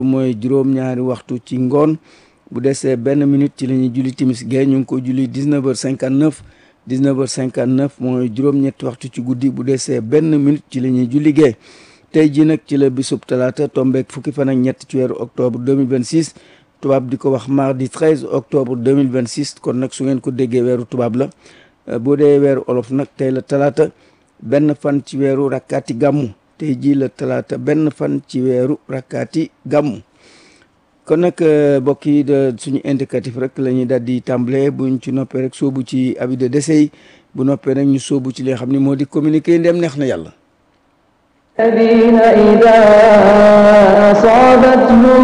mooy juróom-ñaari waxtu ci ngoon bu desee benn minute ci la ñuy julli timis gee ñu ngi ko julli 19 heures 59 19 heures 59 mooy juróom-ñetti waxtu ci guddi bu desee benn minute ci la ñuy julli gee tey ji nag ci la bisub talaata tombeek fukki fan ak ñett ci weeru octobre 2026 tubaab di ko wax mardi 13 octobre 2026 kon nag su ngeen ko déggee weeru tubaab la boo dee weeru olof nag tey la talaata benn fan ci weeru rakkaati gàmmu tey jii la talaata benn fan ci weeru rakkaati gàmmu kon nag mbokk yi de suñu indicatif rek la ñuy daal di tàmbalee buñ ci noppee rek soobu ci avis de décès yi bu noppee rek ñu soobu ci li nga xam ni moo di communiqué ndem neex na yàlla الذين إذا أصابتهم